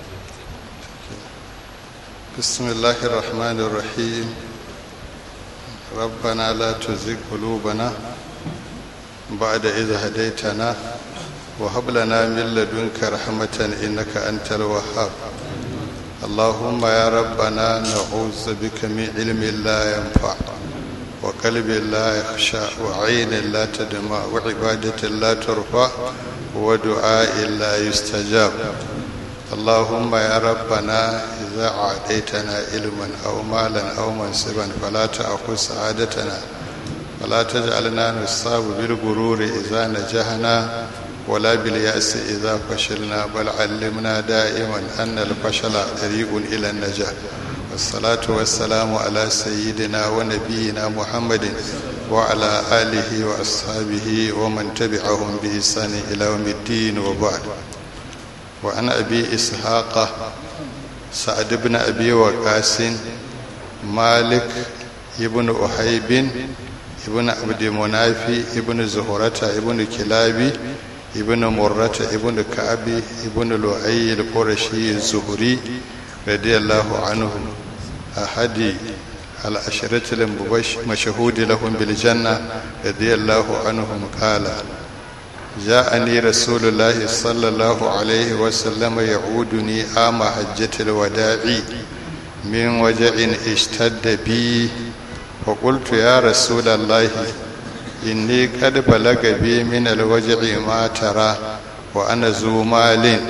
بسم الله الرحمن الرحيم ربنا لا تزغ قلوبنا بعد إذ هديتنا وهب لنا من لدنك رحمة إنك أنت الوهاب اللهم يا ربنا نعوذ بك من علم لا ينفع وقلب لا يخشى وعين لا تدمع وعبادة لا ترفع ودعاء لا يستجاب اللهم يا ربنا إذا أعطيتنا علما أو مالا أو منصبا فلا تأخذ سعادتنا ولا تجعلنا نصاب بالغرور إذا نجحنا ولا باليأس إذا فشلنا بل علمنا دائما أن الفشل طريق إلى النجاح والصلاة والسلام على سيدنا ونبينا محمد وعلى آله وأصحابه ومن تبعهم بإحسان إلى يوم الدين وبعد وعن أبي إسحاق سعد بن أبي وقاس مالك ابن أحيب ابن عبد منافي ابن زهرة ابن كلابي ابن مرة ابن كعب ابن لؤي القرشي الزهري رضي الله عنهم أحد العشرة المشهود لهم بالجنة رضي الله عنهم قال جاءني رسول الله صلى الله عليه وسلم يعودني عام حجة الوداع من وجع اشتد بي فقلت يا رسول الله إني قد بلغ بي من الوجع ما ترى وأنا ذو مال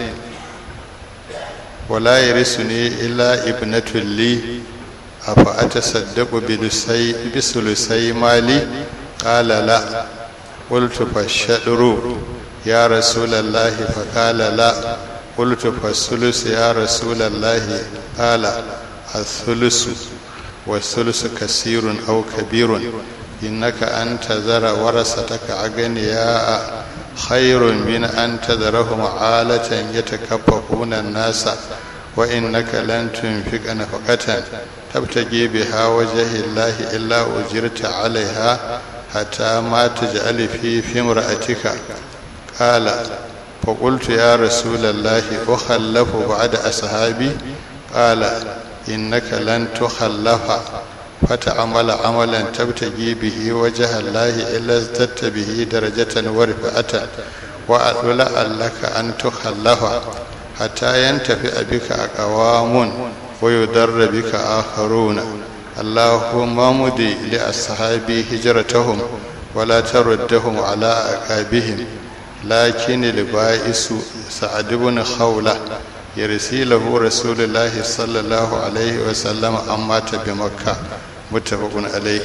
ولا يرثني إلا ابنة لي أفأتصدق بثلثي مالي قال لا قلت فالشطر يا رسول الله فقال لا قلت فالثلث يا رسول الله قال الثلث والثلث كثير أو كبير إنك أن تذر ورثتك أغنياء خير من أن تذرهم عالة يتكففون الناس وإنك لن تنفق نفقة تبتغي بها وجه الله إلا أجرت عليها حتى ما تجعل في في امرأتك قال فقلت يا رسول الله أخلف بعد أصحابي قال إنك لن تخلف فتعمل عملا تبتغي به وجه الله إلا ازددت به درجة ورفعة ولعلك أن تخلف حتى ينتفع بك أقوام ويضر بك آخرون اللهم مضي لأصحابي هجرتهم ولا تردهم على أعقابهم لكن البائس سعد بن خولة يرسي له رسول الله صلى الله عليه وسلم أمات بمكة متفق عليه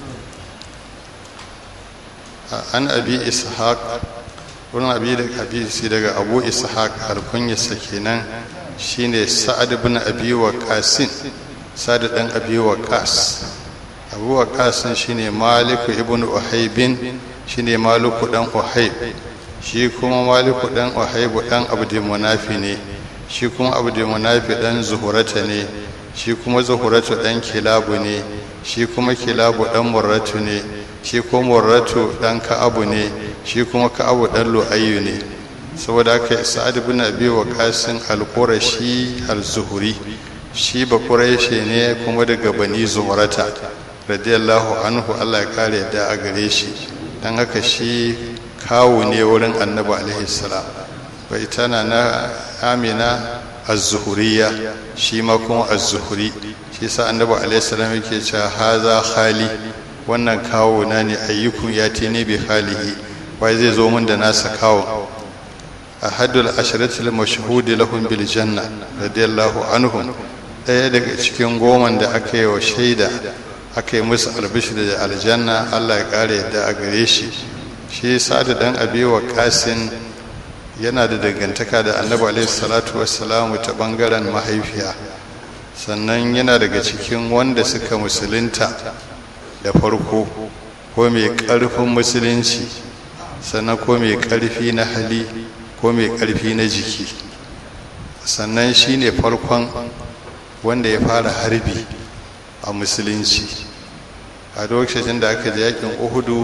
عن أبي إسحاق wurin abi da hadisi daga abu ishaq alkunyarsa kenan shine sa'ad bin abi waqasin sa'ad dan abi waqas abu waqasin shine maliku ibn uhaybin shine maliku dan uhayb shi kuma maliku dan uhayb dan abdu munafi ne shi kuma abdu munafi dan zuhurata ne shi kuma zuhuratu dan kilabu ne shi kuma kilabu dan murratu ne shi kuma murratu dan ka'abu ne shi kuma ka'abu dan lu'ayyu ne saboda haka sa'ad ibn abi waqasin al-qurashi al-zuhri shi ba quraishi ne kuma daga bani zuhurata radiyallahu anhu Allah ya kare da a gare shi dan haka shi kawu ne wurin annabi alaihi salam bai tana na amina az-zuhuriyya shi ma kuma az-zuhri shi sa annabi alaihi salam yake cewa haza khali wannan kawo na ne ayyukun ya te ne bi halihi wai zai zo min da nasa kawo ahadul asharatul mashhudi lahum bil janna radiyallahu anhum daya daga cikin goman da aka yi wa shaida aka yi musu albishir da aljanna Allah ya kare yadda a gare shi shi sa'ad dan abi wa qasin yana da dangantaka da annabi alaihi salatu wassalamu ta bangaren mahaifiya sannan yana daga cikin wanda suka musulunta da farko ko mai ƙarfin musulunci sannan ko mai ƙarfi na hali ko mai ƙarfi na jiki sannan shi ne farkon wanda ya fara harbi a musulunci a lokacin da aka ji yakin uhudu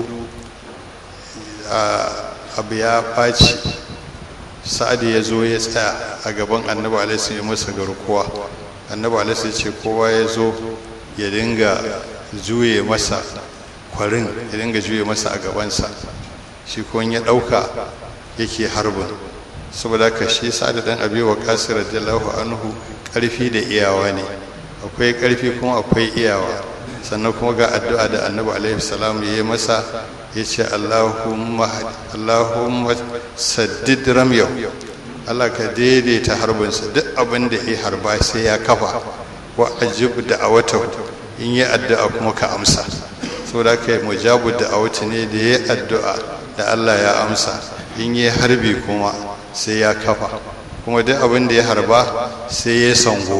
abu ya ɓaci sa'ad ya zo ya tsaya a gaban annabi alaihi ya masa garkuwa annabi alaihi ce kowa ya zo ya dinga juye masa kwarin ya dinga juye masa a gabansa shi ko ya ɗauka yake harbin saboda ka shi sa'ad dan abi wa kasir radiyallahu anhu karfi da iyawa ne akwai karfi kuma akwai iyawa sannan kuma ga addu'a da annabi alaihi salam ya yi masa ya ce allahumma allahumma saddid ramyau Allah ka daidaita harbinsa duk abin da ya harba sai ya kafa wa ajib da awata in yi addu'a kuma ka amsa saboda ka yi mujabu da awata ne da ya addu'a da Allah ya amsa in yi harbi kuma sai ya kafa kuma duk abin da ya harba sai ya sango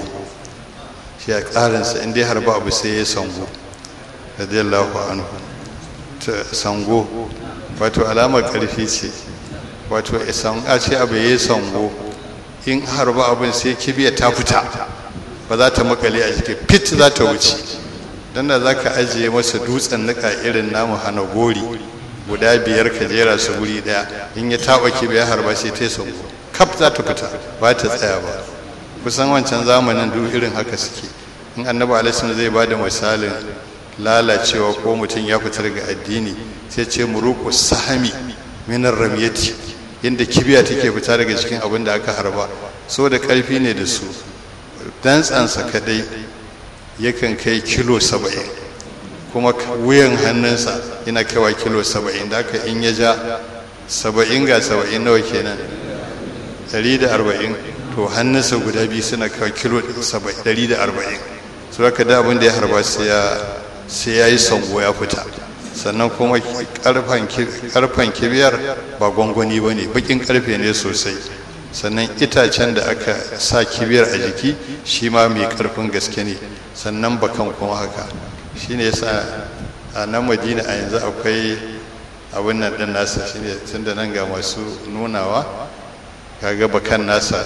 shi a ƙarinsa in dai harba abu sai ya sango radiyallahu anhu ta sango wato alamar ƙarfi ce wato a ce abu ya sango in harba abin sai kibiya ta fita ba za ta makale a jiki fit za ta wuce don da za ka ajiye masa dutsen nika irin namu hana gori guda biyar ka jera su guri daya in ya taba kibiya harba sai ta sango kaf za ta fita ba ta tsaya ba kusan wancan zamanin duk irin haka suke in annabi alaihi zai ba da misalin lalacewa ko mutum ya fita daga addini sai ce muruku sahami minar ramyati inda kibiya take fita daga cikin abin da aka harba so da karfi ne da su dantsansa kadai yakan kai kilo saba'in kuma wuyan hannunsa yana kaiwa kilo saba'in da aka in ya ja saba'in ga saba'in nawa kenan ɗari da arba'in to hannunsa guda biyu suna kaiwa kilo ɗari da arba'in su aka da abin da ya harba sai ya yi sango ya fita sannan kuma karfan kibiyar ba gwangwani ba ne bakin karfe ne sosai sannan itacen da aka sa kibiyar a jiki shi ma mai karfin gaske ne sannan bakan kuma haka shi ne yasa a nan madina a yanzu akwai abin nan ɗin nasa shi ne tun da nan ga masu nunawa kaga bakan nasa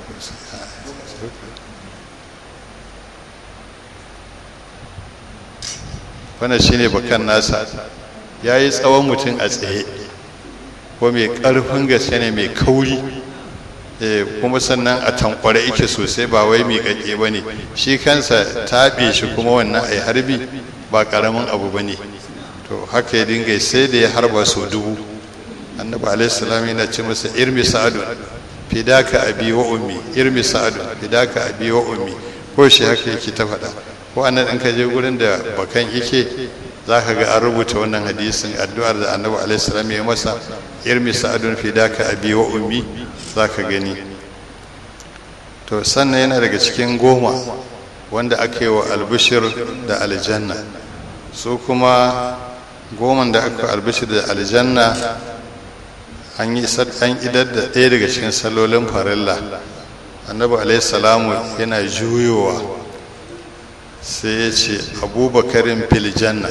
wannan shine bakan nasa ya yi tsawon mutum a tsaye ko mai ƙarfin gaske ne mai kauri kuma sannan a tankware ike sosai ba wai mai ƙaƙe ba ne shi kansa taɓe shi kuma wannan a harbi ba ƙaramin abu ba ne to haka ya dinga sai da ya harba sau dubu annabi alaihi salam yana ce masa irmi sa'adun fidaka abi wa ummi irmi sa'adun fidaka abi wa ummi ko shi haka yake ta faɗa ko annan in ka je gurin da bakan yake za ka ga an rubuta wannan hadisin addu'ar da annabi alaihi salam ya masa irmi sa'adun fidaka abi wa ummi za ka gani to sannan yana daga cikin goma wanda aka yi wa albishir da aljanna su kuma goman da aka albishir da aljanna an yi an idar da ɗaya daga cikin salolin farilla annabi alaihi salamu yana juyowa sai ya ce abubakarin filijanna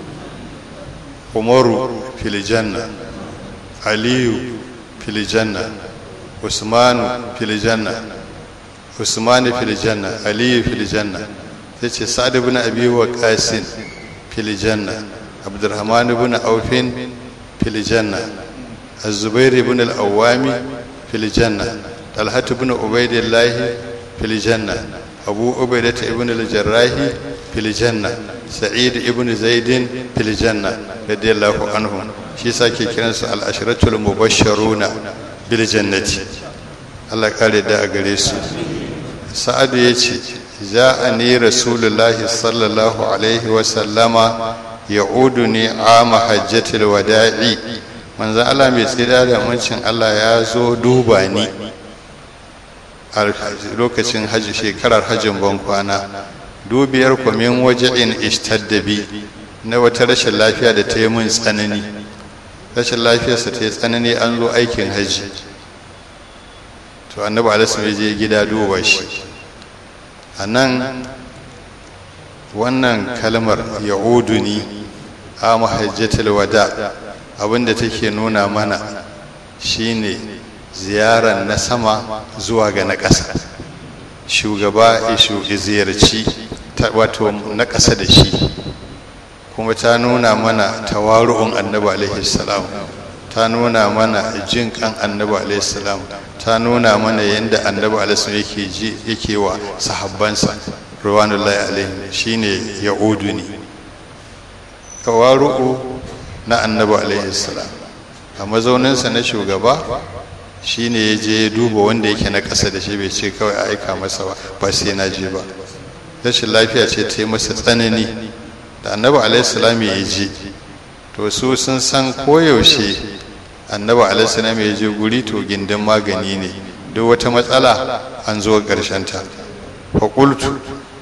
umaru filijanna aliyu filijanna usmanu filijanna usmanu filijanna aliyu filijanna sai ce sa'ad ibn abi waqasin filijanna abdurrahman ibn aufin filijanna الزبير بن الأوام في الجنة طلحة بن عبيد الله في الجنة أبو عبيدة بن الجراح في الجنة سعيد بن زيد في الجنة رضي الله عنهم shi sake kiransu al'ashiratul mubashsharuna bil jannati Allah kare da a gare su sa'adu ya ce ja'ani rasulullahi sallallahu alaihi wa sallama ya'uduni ama hajjatul wada'i manzo Allah mai tsira da muncin Allah ya zo duba ni a lokacin haji shekarar hajjin ban kwana dubiyar kwamin waje'in ishtaddabi na wata rashin lafiya da ta yi mun tsanani rashin lafiyarsa ta yi tsanani an zo aikin haji to annabi alisu ya je gida duba shi a nan wannan kalmar ya'uduni a mahajjatul wada abinda take nuna mana shine ziyarar na sama zuwa ga na ƙasa shugaba ishu ziyarci wato na ƙasa da shi kuma ta nuna mana tawaru'un annabi alaihi salam ta nuna mana jin kan annabi alaihi salam ta nuna mana yadda annabi alaihi yake ji yake wa sahabbansa ruwanullahi alaihi shine ya'udu ne tawaru'u na annabi alaihi salam a mazauninsa na shugaba shine ya je ya duba wanda yake na ƙasa da shi bai ce kawai a aika masa ba ba sai na je ba rashin lafiya ce ta yi masa tsanani da annabi alaihi salam ya je to su sun san koyaushe annabi alaihi salam ya je guri to gindin magani ne duk wata matsala an zo ƙarshen ta faƙultu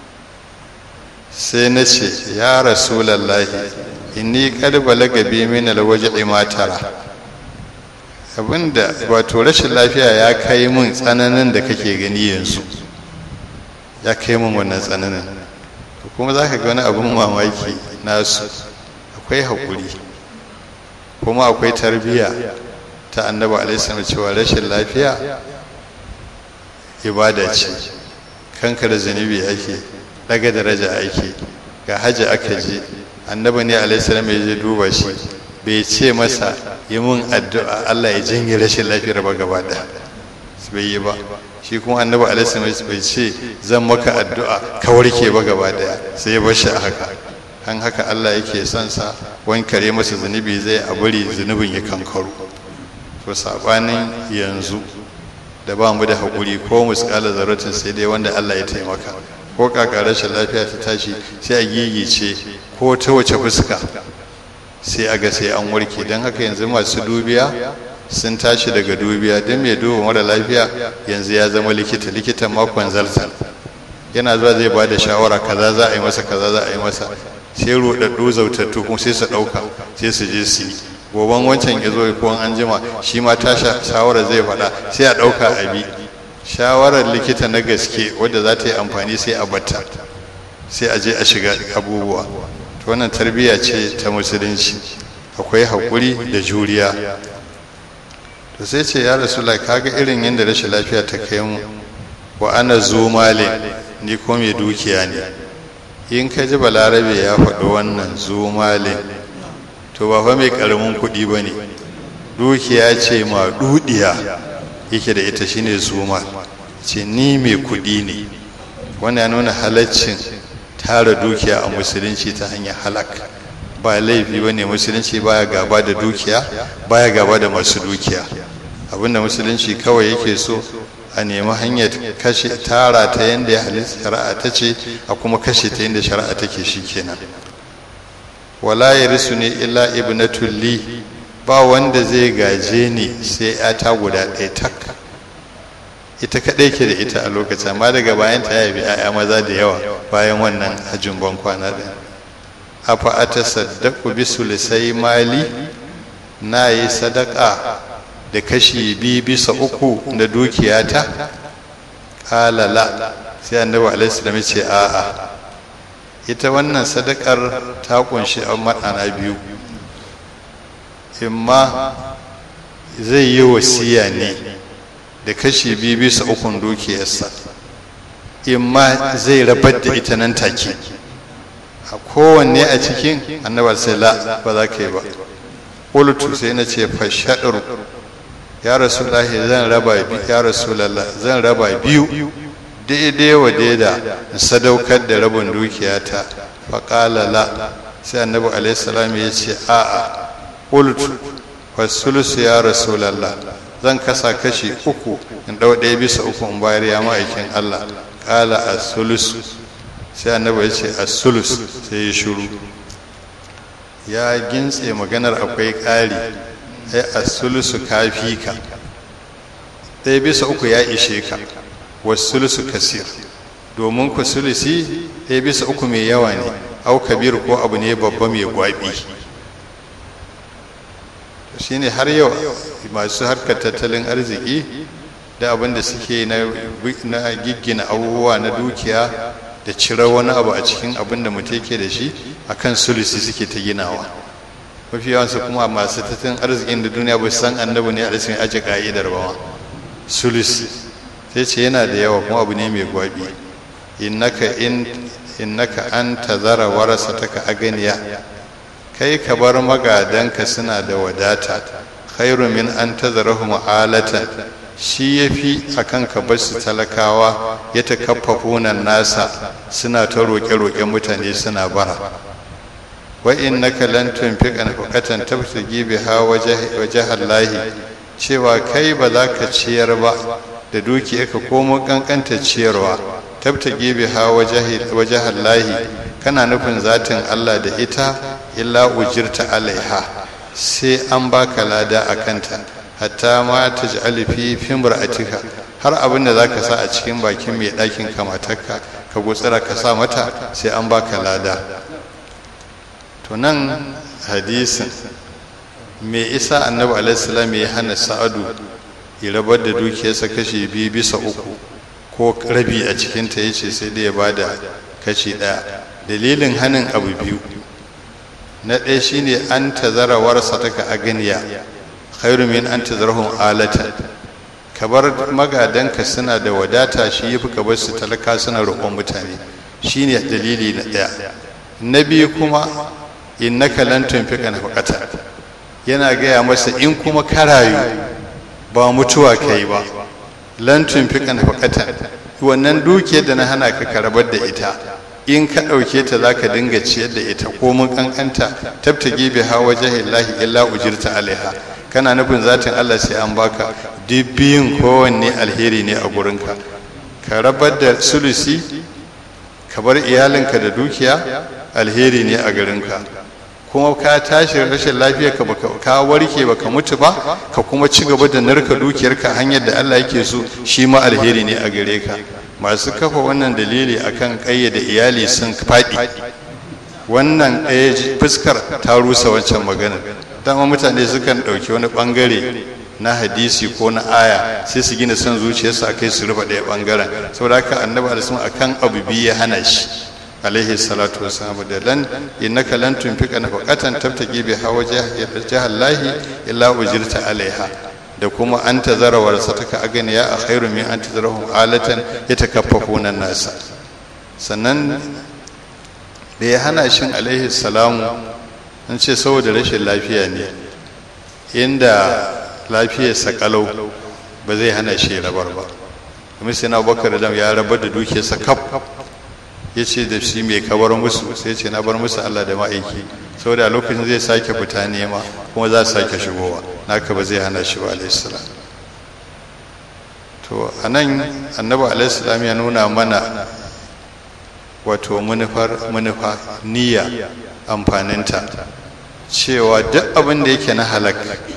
sai na ce ya rasulallahi inni kad balaga bi min alwaj'i ma tara abinda wato rashin lafiya ya kai min tsananin da kake gani yanzu ya kai min wannan tsananin kuma za ka ga wani abin mamaki nasu akwai haƙuri kuma akwai tarbiyya ta annabi alaihi cewa rashin lafiya ibada ce kanka da zunubi ake daga daraja ake ga hajji aka je annabi ne alaihissalam ya je duba shi bai ce masa yi mun addu'a Allah ya janye rashin lafiyar ba gaba da bai yi ba shi kuma annabi alaihissalam bai ce zan maka addu'a ka warke ba gaba daya sai ya bar shi a haka an haka Allah yake son sa wankare masa zunubi zai a bari zunubin ya kankaro to sabanin yanzu da ba mu da haƙuri ko muskala zaratin sai dai wanda Allah ya taimaka ko kaka rashin lafiya ta tashi sai a gigice ko ta wace fuska sai a ga sai an warke don haka yanzu masu dubiya sun tashi daga dubiya don mai duba mara lafiya yanzu ya zama likita likitan makon zartar yana zuwa zai ba da shawara kaza za a yi masa kaza za a yi masa sai rudaddu zautattu kuma sai su ɗauka sai su je su yi goban wancan ya zo ko an jima shi ma ta shawara zai faɗa sai a ɗauka a bi shawarar likita na gaske wadda za ta yi amfani sai a batta sai a je a shiga abubuwa to wannan tarbiyya ce ta musulunci akwai haƙuri da juriya to sai ce ya rasu kaga irin yadda rashin lafiya ta kai mu wa ana zo malin ni ko mai dukiya ne in ka ji balarabe ya faɗi wannan zo malin to ba fa mai ƙaramin kuɗi ba ne dukiya ce ma dudiya yake da ita shine zuma ce ni mai kuɗi ne wannan ya nuna halaccin tara dukiya a musulunci ta hanyar halak ba laifi ba ne musulunci baya gaba da dukiya baya gaba da masu dukiya abinda musulunci kawai yake so a nemi hanyar kashe tara ta yadda ya halitta shari'a ta ce a kuma kashe ta yadda shari'a take shi kenan wala ya risu ne illa ibnatul li ba wanda zai gaje ni sai ta guda ɗaya tak ita kaɗai ke da ita a lokacin amma daga bayan ta yabi ‘ya'ya maza da yawa bayan wannan hajjin ban kwana ɗaya afa a ta saddaku bi sulisai mali na yi sadaka da kashi biyu bisa uku da dukiyata ƙalala sai annabi alaihi ce a'a ita wannan sadakar ta kunshi a maɗana biyu imma zai yi wasiya ne da kashi biyu bisa ukun dukiyarsa imma zai rabar da ita nan take a kowanne a cikin annabar sai la ba za ka yi ba ƙulutu sai na ce fashaɗar ya rasu lahi zan raba ya rasu lalla zan raba biyu daidai wa daida sadaukar da rabin dukiyata faƙala la sai annabi alaihi salam ya ce a'a qultu fasulusu ya rasulallah zan kasa kashi uku in ɗau ɗaya bisa uku in bayar ya ma'aikin Allah ƙala a sulusu sai annabi ya ce a sulus sai ya shuru ya gintse maganar akwai ƙari ai a sulusu kafi ka ɗaya bisa uku ya ishe ka wasu sulusu kasir domin ku sulusi ɗaya bisa uku mai yawa ne au kabir ko abu ne babba mai gwabi shine har yau masu harkar tattalin arziki da abin da suke na giggina abubuwa na dukiya da cire wani abu a cikin abin da mutum ke da shi akan sulusi suke ta ginawa mafi yawansu kuma masu tattalin arzikin da duniya ba san annabi ne a cikin aji ka'idar ba sulusi sai ce yana da yawa kuma abu ne mai gwabi innaka in innaka an tazara warasataka aganiya kai ka bar magadanka suna da wadata khairu min an tazarahu mu'alatan shi ya fi a kan ka bar su talakawa ya ta kaffafunan nasa suna ta roƙe-roƙe mutane suna bara wa innaka lan tunfiqa nafaqatan tabtagi biha wajha lahi cewa kai ba za ka ciyar ba da dukiyarka ko mun kankanta ciyarwa tabtagi biha wajha lahi kana nufin zatin Allah da ita illa ujirta alaiha sai an baka lada a kanta hatta ma ta ji alifi fimra'atika har abin da za ka sa a cikin bakin mai ɗakin kamatarka ka gutsira ka sa mata sai an baka lada to nan hadisin me isa annabi alaihissalam ya hana sa'adu ya rabar da dukiyarsa kashi biyu bisa uku ko rabi a cikinta ya ce sai da ya ba da kashi ɗaya dalilin hanin abu biyu na ɗaya shine an tazara warsa taka aganiya khairu min an tazarhum alatan ka bar magadanka suna da wadata shi yafi ka bar su talaka suna roƙon mutane shine dalili na ɗaya na biyu kuma innaka lan tunfiqa nafaqata yana gaya masa in kuma ka rayu ba mutuwa kai ba lan tunfiqa nafaqata wannan dukiyar da na hana ka karabar da ita in ka ɗauke ta za ka dinga ciyar da ita ko mun kankanta tabtage bi hawa jahillahi illa ujirta alaiha kana nufin zatin Allah sai an baka duk biyun kowanne alheri ne a gurinka ka rabar da sulusi ka bar iyalinka da dukiya alheri ne a garinka kuma ka tashi rashin lafiya ka ka warke baka mutu ba ka kuma ci gaba da narka dukiyarka hanyar da Allah yake so shi ma alheri ne a gare ka masu kafa wannan dalili akan kayyade iyali sun faɗi wannan ɗaya fuskar ta rusa wancan maganar dama mutane sukan ɗauki wani ɓangare na hadisi ko na aya sai su gina son zuciyarsu a kai su rufe ɗaya ɓangaren saboda haka annabi alisun akan abu biyu ya hana shi alaihi salatu wasalam da lan innaka lan tunfika nafaqatan tabtaqi bi hawa jahallahi illa ujirta alaiha da kuma an tazara warasataka aganiya a khairu min an tazarahum alatan yatakaffafuna nasa sannan da ya hana shin alaihi salamu an ce saboda rashin lafiya ne inda lafiyar sakalau ba zai hana shi rabar ba kuma sai na bakar da ya rabar da dukiyarsa kaf ya ce da shi mai kabar musu sai ce na bar musu Allah da ma'aiki saboda lokacin zai sake fita nema kuma za su sake shigowa naka ba zai hana shi ba alaihissalam to a nan annabi alaihissalam ya nuna mana wato manufar manufa niyya amfaninta cewa duk abin da yake na halak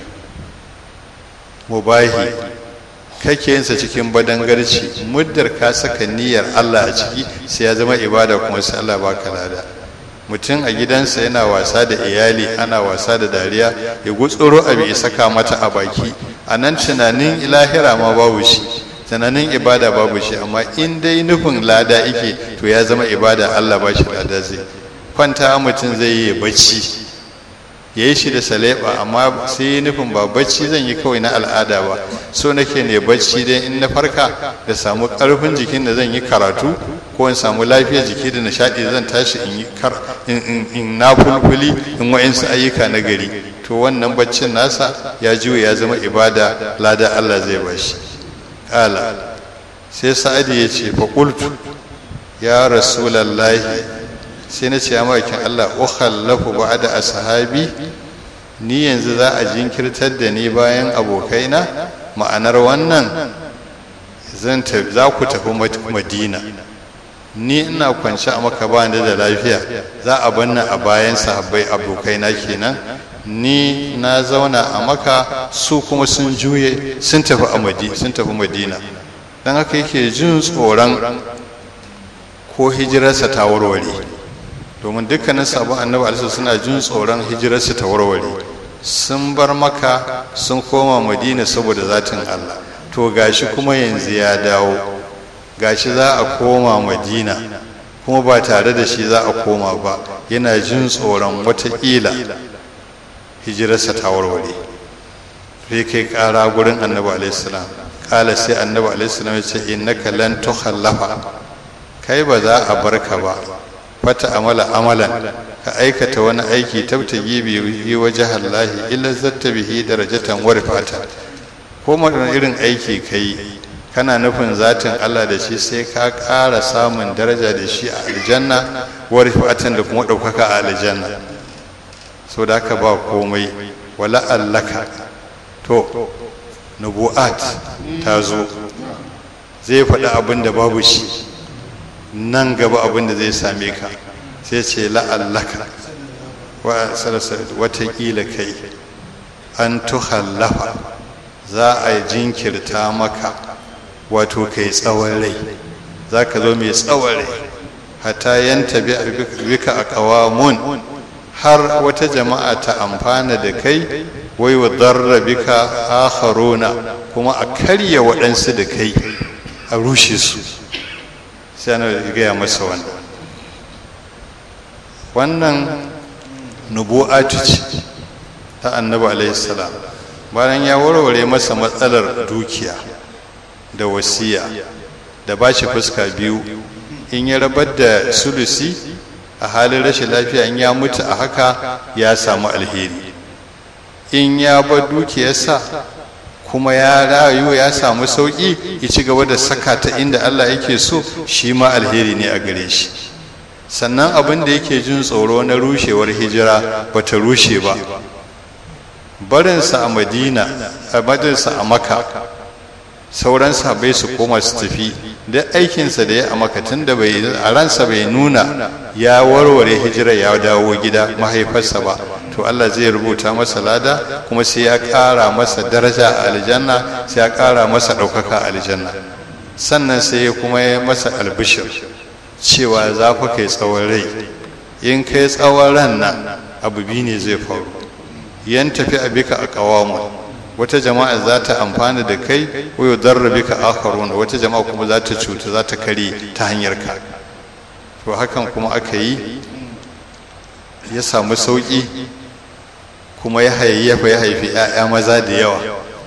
mubahi kake yinsa cikin badangarci muddar ka saka niyyar Allah a ciki sai ya zama ibada kuma sai Allah baka lada mutum a gidansa yana wasa da iyali ana wasa da dariya ya gutsuro abu ya saka mata a baki a nan tunanin ilahira ma babu shi tunanin ibada babu shi amma in dai nufin lada ike to ya zama ibada Allah ba shi lada zai kwanta mutum zai yi bacci ya yi shi da saleba amma sai yi nufin ba bacci zan yi kawai na al'ada ba so nake ne bacci dai in na farka da samu karfin jikin da zan yi karatu ko in samu lafiyar jiki da nishadi da zan tashi in yi kar in na fulfuli in wa'insu ayyuka na gari to wannan baccin nasa ya juya ya zama ibada lada Allah zai bashi kala sai sa'adi ya ce fa qultu ya rasulallahi sai na ce ya makin Allah ukhallafu ba'da ashabi ni yanzu za a jinkirtar da ni bayan abokaina ma'anar wannan zan za ku tafi madina ni ina kwance a maka ba da lafiya za a banna a bayan sahabbai abokaina kenan ni na zauna a maka su kuma sun juye sun tafi a madina sun tafi madina dan haka yake jin tsoron ko hijirarsa ta warware domin dukkanin sabon annabi alisa suna jin tsoron hijirarsu ta warware sun bar maka sun koma madina saboda zatin allah to gashi kuma yanzu ya dawo gashi za a koma madina kuma ba tare da shi za a koma ba yana jin tsoron watakila hijirarsa ta warware sai kai kara gurin annabi alaihissalam kala sai annabi alaihissalam ya ce innaka lan tukhallafa kai ba za a barka ba fata amala amalan ka aikata wani aiki tabtagi bihi waje Allahi illa zatta bihi darajatan wa rifata ko wani irin aiki ka yi kana nufin zatin Allah da shi sai ka ƙara samun daraja da shi a aljanna wa rifatan da kuma ɗaukaka a aljanna so da haka ba komai wala allaka to nubu'at ta zo zai faɗi abin da babu shi nan gaba abin da zai same ka sai ce la'allaka watakila kai an tuhallafa za a jinkirta maka wato kai tsawon rai za ka zo mai tsawon rai hata yanta bika a kawamun har wata jama'a ta amfana da kai wai wa darra bika akharuna kuma a karya waɗansu da kai a rushe su sai ana gaya masa wannan wannan nubu'atu ce ta annabi alaihi salam bayan ya warware masa matsalar dukiya da wasiya da ba shi fuska biyu in ya rabar da sulusi a halin rashin lafiya in ya mutu a haka ya samu alheri in ya bar dukiyarsa kuma ya rayu ya samu sauƙi ya ci gaba da saka ta inda Allah yake so shi ma alheri ne a gare shi sannan abin da yake jin tsoro na rushewar hijira ba ta rushe ba barinsa a madina a madinsa a maka sauran sabai su koma su tafi da aikinsa da ya a maka tun da bai a ransa bai nuna ya warware hijira ya dawo gida mahaifarsa ba to Allah zai rubuta masa lada kuma sai ya ƙara masa daraja a aljanna sai ya ƙara masa ɗaukaka a aljanna sannan sai ya kuma ya masa albishir cewa za fa kai tsawon rai in kai tsawon ran nan abu biyu ne zai faru yan tafi a bika a kawamu wata jama'a za ta amfana da kai wayo darra bika akharuna wata jama'a kuma za ta cuta za ta kare ta hanyar ka to hakan kuma aka yi ya samu sauki kuma ya hayayyafa ya haifi 'ya'ya maza da yawa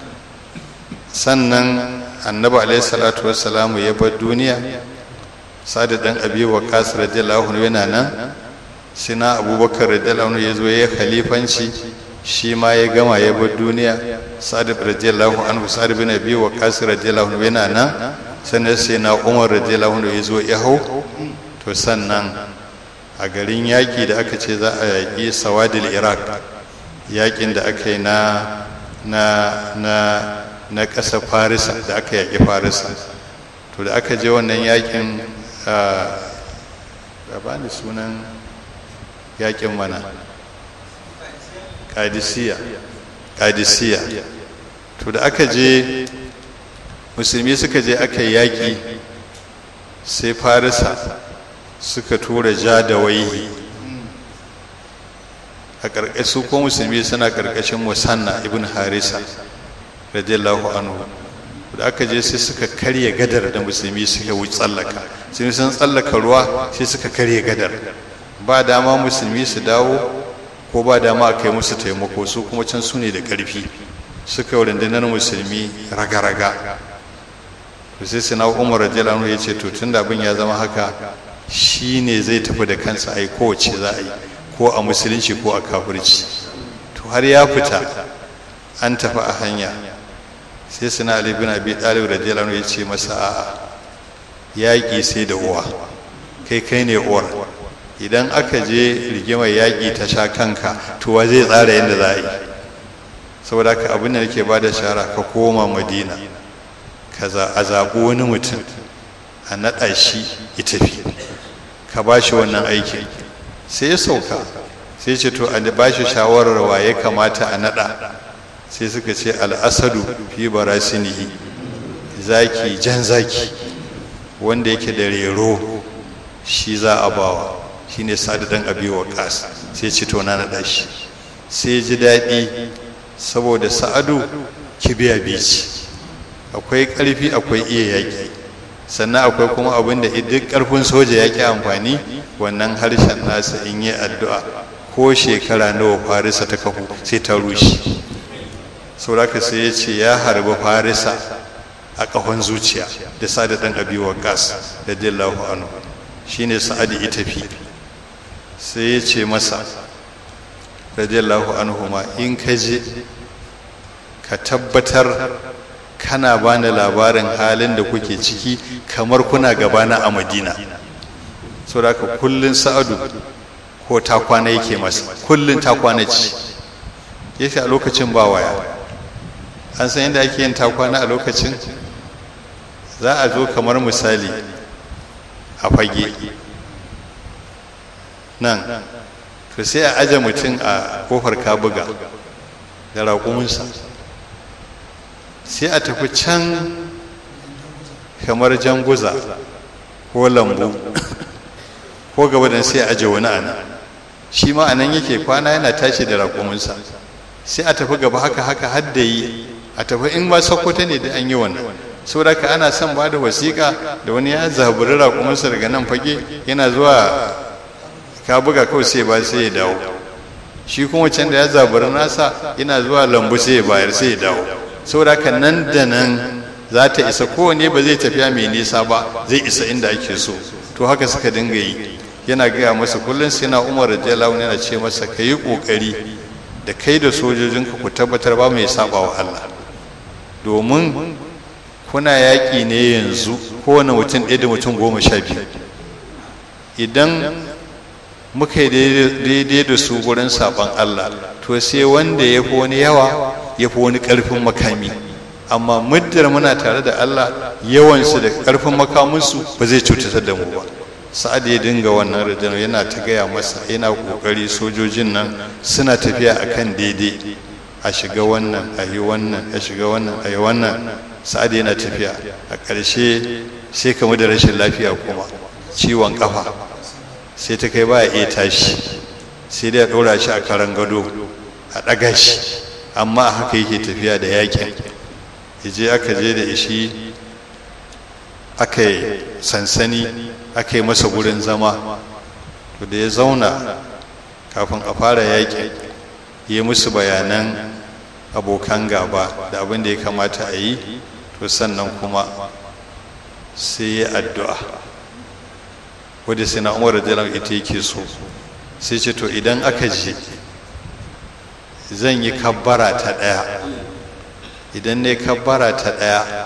sannan annabi alaihi salatu wassalamu ya bar duniya sadi dan abi waqas radiyallahu anhu yana nan sina abubakar radiyallahu anhu ya zo ya khalifanci shi ma ya gama ya bar duniya sadi radiyallahu anhu sadi bin abi waqas radiyallahu anhu yana nan sannan sai na umar radiyallahu anhu ya zo ya hau to sannan a garin yaƙi da aka ce za a yaƙi sawadil iraq yaƙin da aka yi na na na na ƙasar farisa da aka yaƙi farisa to da aka je wannan yaƙin a bani sunan yaƙin mana kadisiya kadisiya to da aka je musulmi suka je aka yi yaƙi sai farisa suka tura ja da waihi a ƙarƙashin ko musulmi suna ƙarƙashin musanna ibn harisa radiyallahu anhu da aka je sai suka karya gadar da musulmi suka wuce tsallaka sun sun tsallaka ruwa sai suka karya gadar ba dama musulmi su dawo ko ba dama a kai musu taimako su kuma can su ne da ƙarfi suka yi rundunar musulmi raga-raga to sai sina umar radiyallahu anhu ya ce to tun da abin ya zama haka shi ne zai tafi da kansa a yi kowace za a yi ko a musulunci ko a kafirci to har ya fita an tafi a hanya sai suna ali bin abi talib radiyallahu anhu ya ce masa a'a yaƙi sai da uwa kai kai ne uwar idan aka je rigimar yaƙi ta sha kanka to wa zai tsara yadda za a yi saboda haka abin da nake bada shara ka koma madina ka a zaɓi wani mutum a naɗa shi ya tafi ka ba shi wannan aikin sai ya sauka sai ce to a ba shi shawarar wa ya kamata a naɗa sai suka ce al'asadu fi barasinihi zaki jan zaki wanda yake da rero shi za a bawa shi ne sadadan abiwa ƙasa sai ce to na naɗa shi sai ji daɗi saboda sa'adu kibiya bici akwai ƙarfi akwai iya yaƙi sannan akwai kuma abin da duk ƙarfin soja ya ƙi amfani wannan harshen nasa in yi addu'a ko shekara nawa farisa ta kafu sai ta rushe sauraka sai ya ce ya harbi farisa a ƙahon zuciya da sa'ad ɗan abi waqas da dillahu anhu shine sa'ad ita fi sai ya ce masa radiyallahu anhu ma in ka je ka tabbatar kana bani labarin halin da kuke ciki kamar kuna gabana a madina so da kullun sa'adu ko ta kwana yake masa kullun ta kwana ci yake a lokacin ba waya an san yadda ake yin ta kwana a lokacin za a zo kamar misali a fage nan to sai a aje mutum a kofar kabuga da raƙuminsa sai a tafi can kamar janguza ko lambu ko gaba da sai a aje wani ana shi ma anan yake kwana yana tashi da raƙuminsa sai a tafi gaba haka haka hadda yi a tafi in ba sokoto ne da an yi wannan saboda ka ana son ba da wasiƙa da wani ya zaburi raƙuminsa daga nan fage yana zuwa ka buga kawai sai ba sai ya dawo shi kuma can da ya zaburi nasa yana zuwa lambu sai ya bayar sai ya dawo saboda ka nan da nan za ta isa kowane ba zai tafiya mai nisa ba zai isa inda ake so to haka suka dinga yi yana gaya masa kullum sai na umar radiyallahu yana ce masa ka yi ƙoƙari da kai da sojojinka ku tabbatar ba mai saba wa Allah domin kuna yaƙi ne yanzu kowane mutum ɗaya da mutum goma sha biyu idan muka yi daidai da su gurin saɓon Allah to sai wanda ya fi wani yawa ya fi wani ƙarfin makami amma muddar muna tare da Allah yawansu da ƙarfin makaminsu ba zai cutar da mu ba sa'ad ya dinga wannan rajin yana ta gaya masa yana ƙoƙari sojojin nan suna tafiya akan daidai a shiga wannan a yi wannan a shiga wannan a yi wannan sa'ad yana tafiya a ƙarshe sai kamu da rashin lafiya kuma ciwon ƙafa sai ta kai ba ya iya tashi sai dai a ɗora shi a karan gado a ɗaga shi amma a haka yake tafiya da yakin je aka je da ishi aka yi sansani aka yi masa gurin zama to da ya zauna kafin a fara yakin yi musu bayanan abokan gaba da abin da ya kamata a yi to sannan kuma sai ya addu'a wadda sai na umar da ita yake so sai ce to idan aka je zan yi kabbara ta ɗaya idan ne kabbara ta ɗaya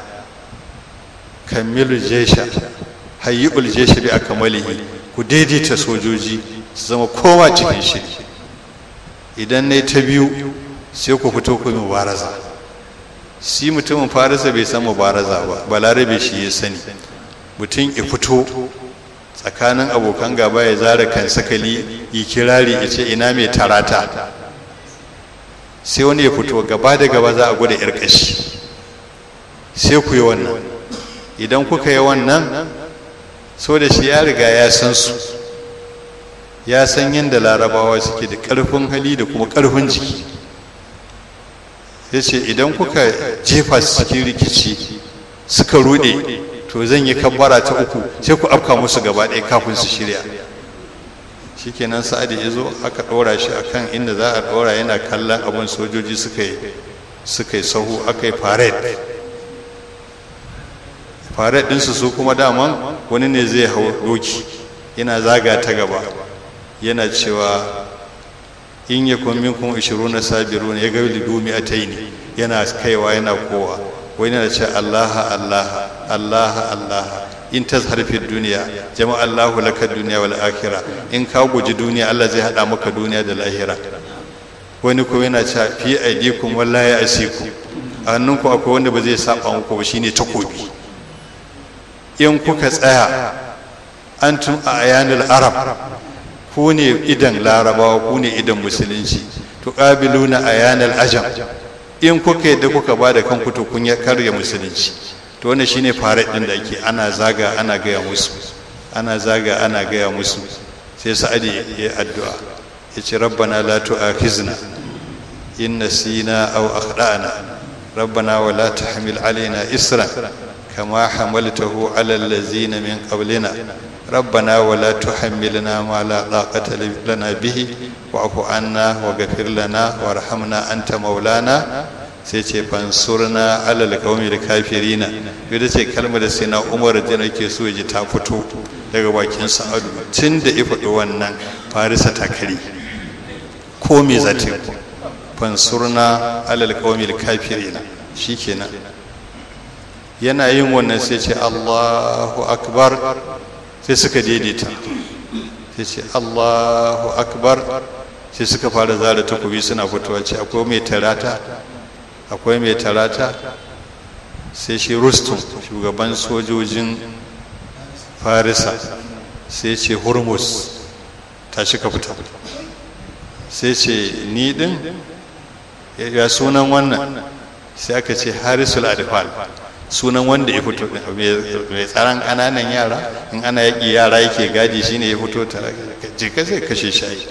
kamilu jesha hayyul jesha bi akamalihi ku daidaita sojoji su zama kowa cikin shiri idan ne ta biyu sai ku fito ku mubaraza shi mutumin farisa bai san mubaraza ba balarabe shi ya sani mutum ya fito tsakanin abokan gaba ya zara kan sakali yi kirari ya ce ina mai tarata sai wani ya fito gaba da gaba za a gwada yar kashi sai ku yi wannan idan kuka yi wannan so da shi ya riga ya san su ya san yadda larabawa suke da ƙarfin hali da kuma ƙarfin jiki ya ce idan kuka jefa su cikin rikici suka rude to zan yi kabbara ta uku sai ku afka musu gaba ɗaya kafin su shirya shikenan sa'adi ya zo aka ɗora shi akan inda za a ɗora yana kallon abin sojoji suka yi suka yi sahu aka yi parade parade ɗinsu su kuma daman wani ne zai hau doki yana zaga ta gaba yana cewa in ya kun minkum 20 sabiruna ya gabi dumi ataini yana kaiwa yana kowa wani yana ce Allah Allah Allah Allah in tazhar fi duniya jama Allahu laka duniya wal akhirah in ka guji duniya Allah zai hada maka duniya da lahira wani kuma yana ce fi aidikum wallahi asiku a hannunku akwai wanda ba zai saba muku ba shine takobi in kuka tsaya antum a ayanul arab ku ne idan larabawa ku ne idan musulunci to qabiluna ayanal ajam in kuka yadda kuka ba da kanku to kun karya musulunci to wannan shine farat din da ake ana zaga ana gaya musu ana zaga ana gaya musu sai sa'adi ya addu'a yace rabbana la tu'akhizna in nasina aw akhdana rabbana wa la tahmil alaina isran kama hamaltahu ala allazina min qablina ربنا ولا تحملنا ما لا طاقة لنا به واعف عنا واغفر لنا وارحمنا أنت مولانا sai ce fansurna alal qaumil kafirina ita ce kalmar da sai na Umar da nake so ji ta fito daga bakin Sa'adu tun da ya faɗi wannan Farisa ta kare ko me za ta fansurna alal qaumil kafirina shikenan yana yin wannan sai ce allahu akbar sai suka daidaita sai ce allahu akbar sai suka fara zara takobi suna fitowa ce akwai mai tarata akwai mai tarata sai shi rustum shugaban sojojin farisa sai ce hormuz tashi ka fita sai ce ni din ya sunan wannan sai aka ce harisul adfal sunan wanda ya fito mai tsaron ƙananan yara in ana yaƙi yara yake gadi shine ya fito tare jika sai kashe shayi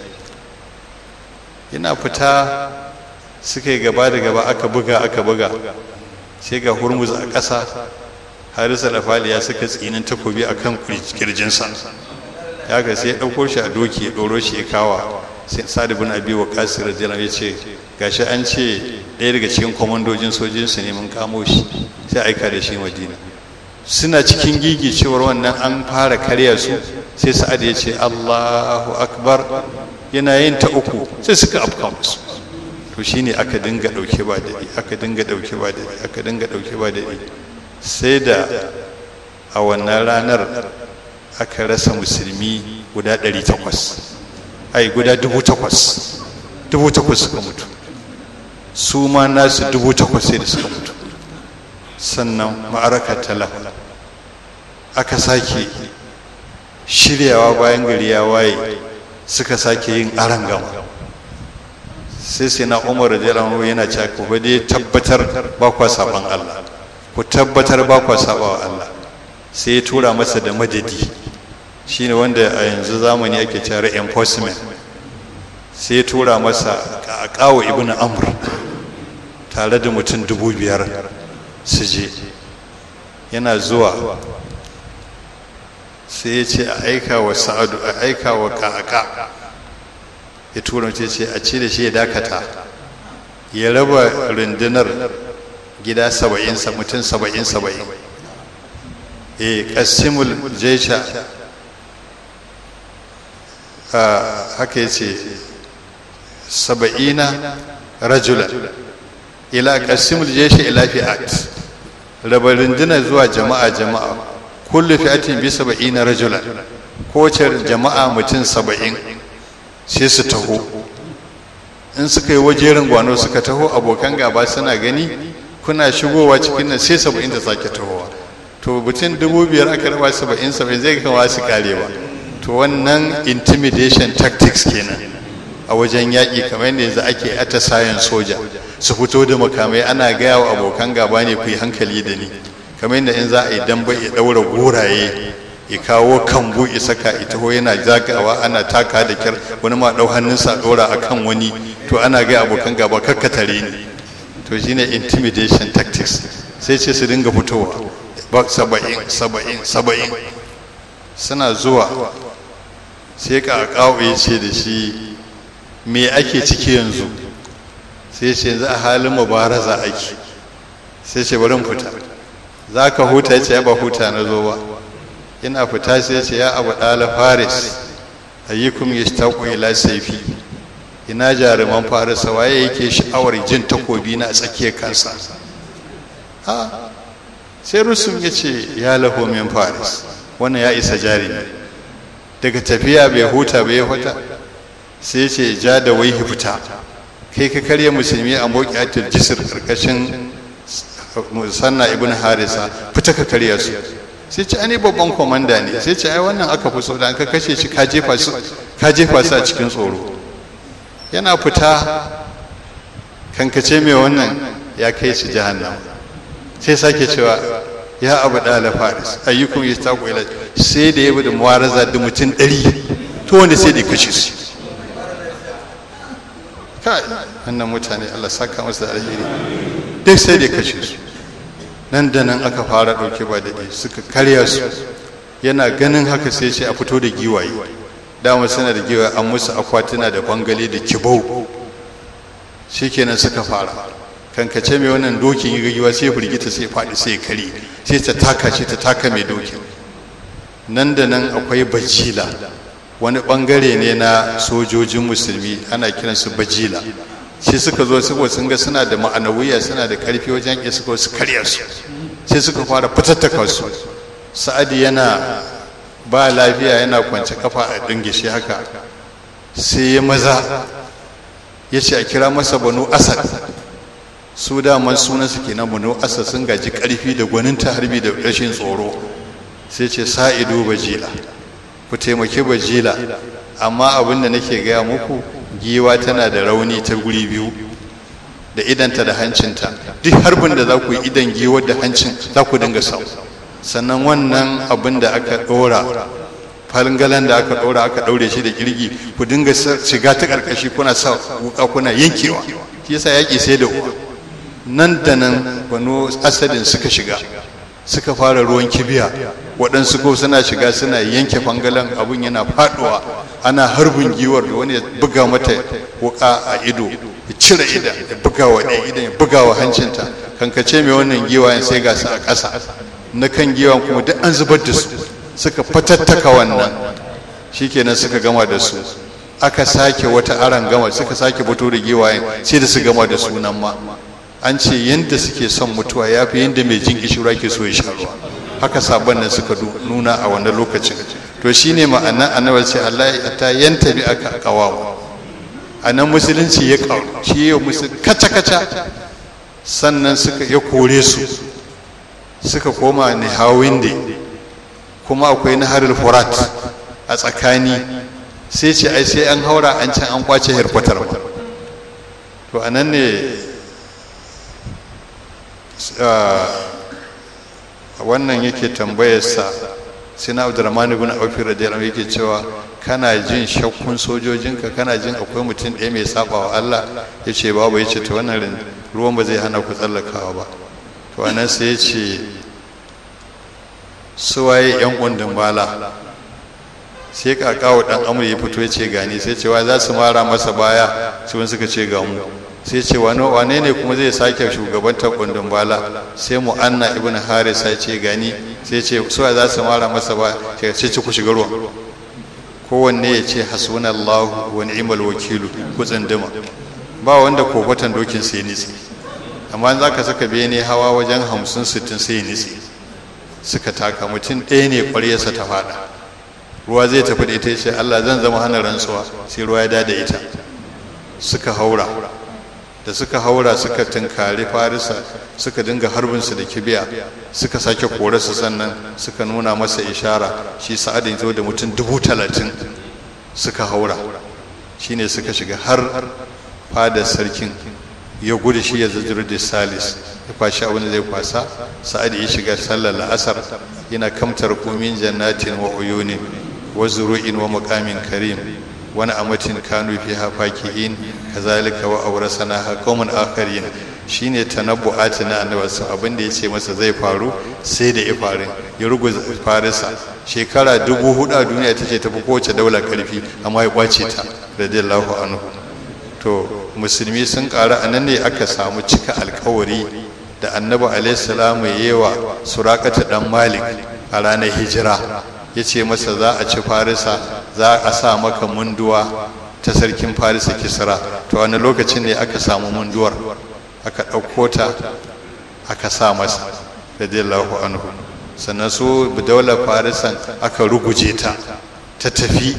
yana fita suka yi gaba da gaba aka buga aka buga sai ga hurmuz a ƙasa harisa da faliya suka tsinin takobi a kan kirjinsa ya ga sai ya ɗauko shi a doki ya ɗoro shi ya kawa sai sa'ad bin abi wa kasir radiyallahu ya ce gashi an ce ɗaya daga cikin kwamandojin sojinsu ne mun kamo shi sai aika da shi madina suna cikin gigi cewar wannan an fara karya su sai sa'ad ya ce allahu akbar yana yin ta uku sai suka afka musu to shine aka dinga ɗauke ba daɗi aka dinga ɗauke ba daɗi aka dinga ɗauke ba daɗi sai da a wannan ranar aka rasa musulmi guda ɗari takwas ai guda dubu takwas dubu takwas suka mutu su ma nasu dubu takwas sai da suka mutu sannan ma'araka tala aka sake shiryawa bayan gari ya waye suka sake yin arangama sai sai na umar da yana cewa ku dai tabbatar ba kwa saban Allah ku tabbatar ba kwa saba wa Allah sai ya tura masa da madadi shine wanda a yanzu zamani ake cewa reinforcement sai ya tura masa a kawo ibn amr tare da mutum dubu biyar su je yana zuwa sai ya ce a aika wa sa'adu a aika wa ka'aka ya tura mace ce a ce da shi ya dakata ya raba rundunar gida saba'in mutum saba'in saba'in e kasimul jesha haka ya ce saba'ina rajula ila kasimul jesha ila fi'at raba rundunar zuwa jama'a jama'a kullu fi'atin bi saba'ina rajula kowace jama'a mutum saba'in sai su taho in suka yi wajerin gwano suka taho abokan gaba suna gani kuna shigowa cikin nan sai saba'in da sake tahowa to mutum dubu biyar aka raba saba'in saba'in zai kama su karewa to wannan intimidation tactics kenan a wajen yaƙi kamar yadda yanzu ake atisayen soja su fito da makamai ana gaya wa abokan gaba ne ku yi hankali da ni kamar yadda in za a yi damba ya ɗaura goraye ya kawo kambu ya saka ita ho yana zagawa ana taka da kyar wani ma ɗau hannunsa ɗora a kan wani to ana gaya abokan gaba kakkatare ni to shine intimidation tactics sai ce su dinga fitowa saba'in saba'in saba'in suna zuwa sai ka kawo ya ce da shi me ake ciki yanzu sai ce yanzu a halin mubaraza ake sai ce bari fita za ka huta ya ce ya ba huta na zo ba ina fita sai ce ya abu ɗala faris ayyukum ya shi ila saifi ina jaruman farisa waye yake sha'awar jin takobi na a tsakiyar kansa ha sai rusum ya ce ya laho min faris wannan ya isa jarumi daga tafiya bai huta bai huta sai ce ja da wai fita kai ka karya musulmi a moƙiyatul jisir karkashin musanna ibn harisa fita ka karya su sai ce ani babban komanda ne sai ce ai wannan aka fi so da ka kashe shi ka jefa su ka jefa su a cikin tsoro yana fita kankace mai wannan ya kai shi jahannam sai sake cewa ya abu ɗala faris ayyukun ya taku ila sai da ya bi da muwaraza da mutum ɗari to wanda sai da kashe su kai wannan mutane allah saka masu da alheri duk sai da kashe su nan da nan aka fara ɗauke ba daɗi suka karya su yana ganin haka sai ce a fito da giwaye dama suna da giwaye an musu akwatuna da bangale da kibau shikenan suka fara kankace mai wannan dokin yi giwa sai firgita sai faɗi sai kare sai ta taka shi ta taka mai dokin nan da nan akwai bajila wani bangare ne na sojojin musulmi ana kiransu bajila shi suka zo suka sun ga suna da ma'anawiya suna da karfi wajen ya suka su karya su sai suka fara fitattaka su sa'adi yana ba lafiya yana kwance kafa a dingishi haka sai ya maza ya ce a kira masa banu asad su daman sunansu kenan banu asad sun gaji karfi da gwaninta harbi da rashin tsoro sai ce sa'idu bajila ku taimaki bajila amma abin da nake gaya muku giwa tana da rauni ta guri biyu da idanta da hancinta duk harbin da za ku yi idan giwar da hancin za ku dinga sau sannan wannan abin da aka ɗora falingalan da aka ɗora aka ɗaure shi da kirgi ku dinga shiga ta ƙarƙashi kuna sa wuka kuna yankewa shi yasa yaƙi sai da uwa nan da nan wani asadin suka shiga suka fara ruwan kibiya waɗansu ko suna shiga suna yanke fangalan abin yana faɗuwa ana harbin giwar da wani ya buga mata wuka a ido ya cire idan ya buga wa ɗaya idan ya buga wa hancinta kankace mai wannan giwayen sai ga su a ƙasa na kan giwan kuma duk an zubar da su suka fatattaka wannan shikenan suka gama da su aka sake wata aran gama suka sake fito da giwayen sai da su gama da sunan ma an ce yadda suke son mutuwa ya fi yadda mai jin kishirwa ke so ya sha ruwa haka sabon nan suka nuna a wannan lokacin to shine ma'anar annabar ce Allah ta yanta bi aka kawawa a nan musulunci ya kawo shi ya musu kaca-kaca sannan suka ya kore su suka koma ne hawinde kuma akwai naharul furat a tsakani sai ce ai sai an haura an can an kwace hirfatar to a nan ne wannan yake tambayarsa sina abdurrahman ibn auf radiyallahu yake cewa kana jin shakkun sojojinka kana jin akwai mutum ɗaya mai saba wa Allah yace babu yace to wannan ruwan ba zai hana ku tsallakawa ba to anan sai yace suwaye yan kundin bala sai kakawo dan amur ya fito yace gani sai cewa za su mara masa baya su suka ce ga mu sai ce wane ne kuma zai sake shugabantar kundin bala sai mu'anna ibn haris ya ce gani sai ce suwa za su mara masa ba sai ce ku shiga ruwan kowanne ya ce hasbunallahu wa ni'mal wakilu ku tsindima ba wanda kofatan dokin sai nitsi amma za ka saka bene hawa wajen hamsin sittin sai nitsi suka taka mutum ɗaya ne ƙwaryarsa ta faɗa ruwa zai tafi da ita ya ce allah zan zama hana rantsuwa sai ruwa ya dada ita suka haura da suka haura suka tunkari farisa suka dinga harbinsu da kibiya suka sake korarsu sannan suka nuna masa ishara shi sa'adin zo da mutum dubu talatin suka haura shine suka shiga har fadar sarkin ya gudu shi ya zajiro da salis ya kwashi abin da zai kwasa sa'ad ya shiga sallar la'asar yana kamtar kumin jannatin wa uyunin wa zuru'in wa muqamin karim wani amatin kanu fi hafaki'in kazalika wa awrasana ha qauman akharin shine tanabbu'ati na annabi su abin da yace masa zai faru sai da ya faru ya ruguza farisa shekara dubu hudu a duniya tace tafi kowace daula karfi amma ya kwace ta radiyallahu anhu to musulmi sun ƙara a nan ne aka samu cika alkawari da annabi alaihi salamu yewa surakata dan malik a ranar hijira ya ce masa za a ci farisa za a sa maka munduwa ta sarkin farisa kisra to wani lokacin ne aka samu munduwar aka ɗauko ta aka sa masa radiyallahu anhu sannan su daular farisan aka ruguje ta ta tafi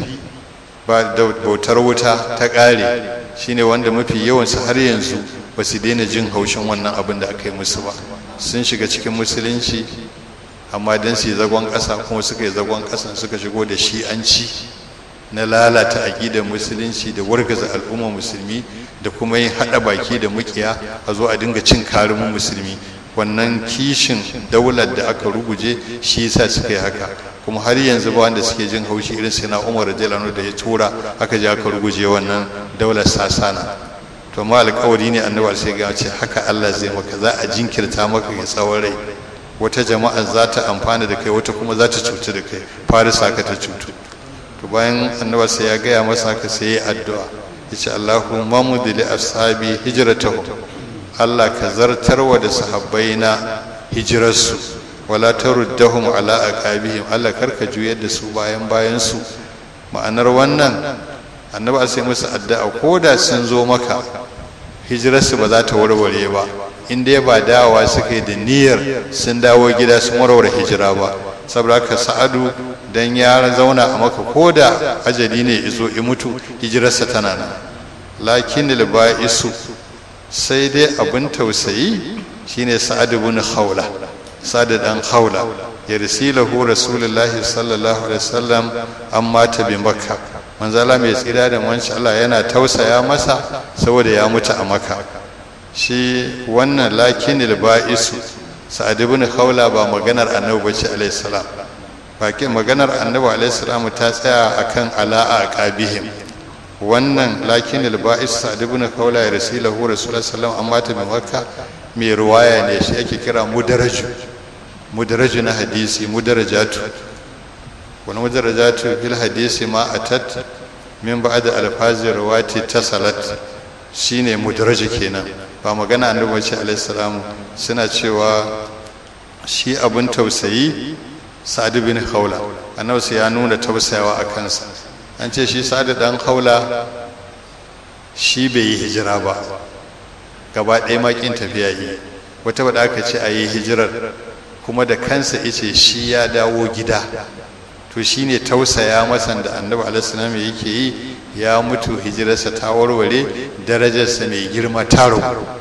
ba da bautar wuta ta ƙare shine wanda mafi yawansu har yanzu ba su daina jin haushin wannan abin da aka yi musu ba sun shiga cikin musulunci amma don su yi zagon ƙasa kuma suka yi zagon ƙasan suka shigo da shi'anci na lalata aƙidar musulunci da wargaza al'ummar musulmi da kuma yin haɗa baki da mukiya a zo a dinga cin karumin musulmi wannan kishin daular da aka ruguje shi yasa suka yi haka kuma har yanzu ba wanda suke jin haushi irin sai na umar jalanu da ya tura aka je aka ruguje wannan daular sasana to ma alƙawari ne annabi sai ga ce haka Allah zai maka za a jinkirta maka ga tsawon rai wata jama'a za ta amfana da kai wata kuma za ta cutu da kai farisa ka ta cutu to bayan annabi sai ya gaya masa haka sai ya addu'a yace Allahumma mudili ashabi hijratahu Allah ka zartarwa da sahabbaina hijirarsu wala taruddahum ala aqabihim Allah karka juyar da su bayan bayan su ma'anar wannan annabi sai musu addu'a ko da sun zo maka hijirarsu ba za ta warware ba in dai ba dawowa suka yi da niyyar sun dawo gida sun warware hijira ba saboda haka sa'adu dan ya zauna a maka ko da ajali ne izo i mutu hijirarsa tana nan lakin isu sai dai abin tausayi shine sa'ad ibn khawla sa'ad dan khawla yarsilahu rasulullahi sallallahu alaihi wasallam amma ta bi makka manzala mai tsira da manci Allah yana tausaya masa saboda ya mutu a makka shi wannan lakin isu sa'ad ibn khawla ba maganar annabi bace alaihi salam bakin maganar annabi alaihi salam ta tsaya akan ala'a qabihim wannan lakin alba'is sa'ad ibn khawla ya rasilahu rasulullahi sallallahu amma ta bi makka mai ruwaya ne shi ake kira mudaraju mudaraju na hadisi mudarajatu wani mudarajatu fil hadisi ma atat min ba'da alfazi rawati tasalat shine mudaraju kenan ba magana annabi ce alaihi salamu suna cewa shi abun tausayi sa'ad bin khawla annabi sai ya nuna tausayawa a kansa an ce shi sa'ad dan khawla shi bai yi hijira ba gaba ɗaya makin tafiya yi wata wadda aka ce a yi hijirar kuma da kansa ice shi ya dawo gida to shi ne tausaya masan da annabi alaihissalam yake yi ya mutu hijirarsa ta warware darajarsa mai girma taro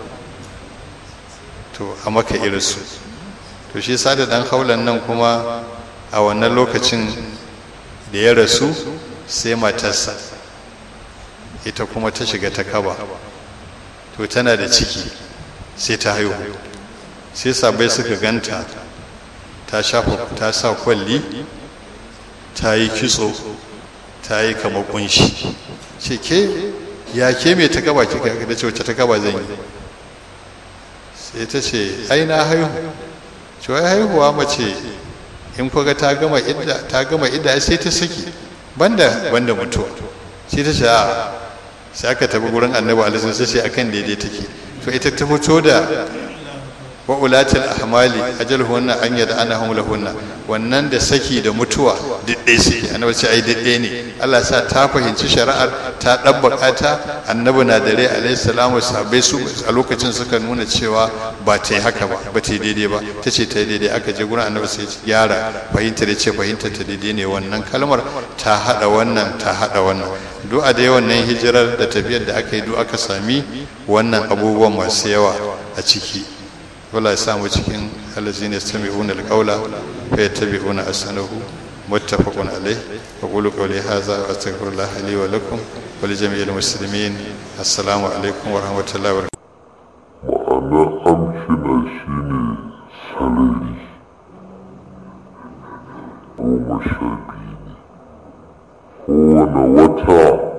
to a maka irinsu to shi sada dan haulan nan kuma a wannan lokacin da ya rasu sai matarsa ita kuma ta shiga ta kaba to tana da ciki sai ta haihu sai sabai suka ganta ta shafa ta sa kwalli ta yi kitso ta yi kama kunshi ce ke ya ke mai ta kaba kika da ce wacce ta kaba zan yi sai ta ce ai na haihu ce wai haihuwa mace in kuga ta gama idda ta gama idda sai ta saki banda banda mutuwa sai ta ce a sai aka tafi gurin annabi alaihi sai sai akan daidai take to ita ta fito da wa ulatil ahmali ajalhunna an yada anahum lahunna wannan da saki da mutuwa didde suke annabi ce ai didde ne Allah sa ta fahimci shari'ar ta dabbaka ta annabi na dare alaihi salamu sabai su a lokacin suka nuna cewa ba ta yi haka ba ba ta yi daidai ba ta ce ta yi daidai aka je gurin annabi sai gyara fahimta da ce fahimta ta daidai ne wannan kalmar ta hada wannan ta hada wannan du'a da wannan hijirar da tafiyar da aka yi duk aka sami wannan abubuwan masu yawa a ciki wala ya samu cikin allazina yastami'una alqawla fa yattabi'una ahsanahu muttafaqun alayh wa qulu qawli hadha wa astaghfirullah li wa lakum wa li jami'il muslimin assalamu alaikum wa rahmatullahi wa ma'ana amshina shine salari goma sha biyu ne kowane wata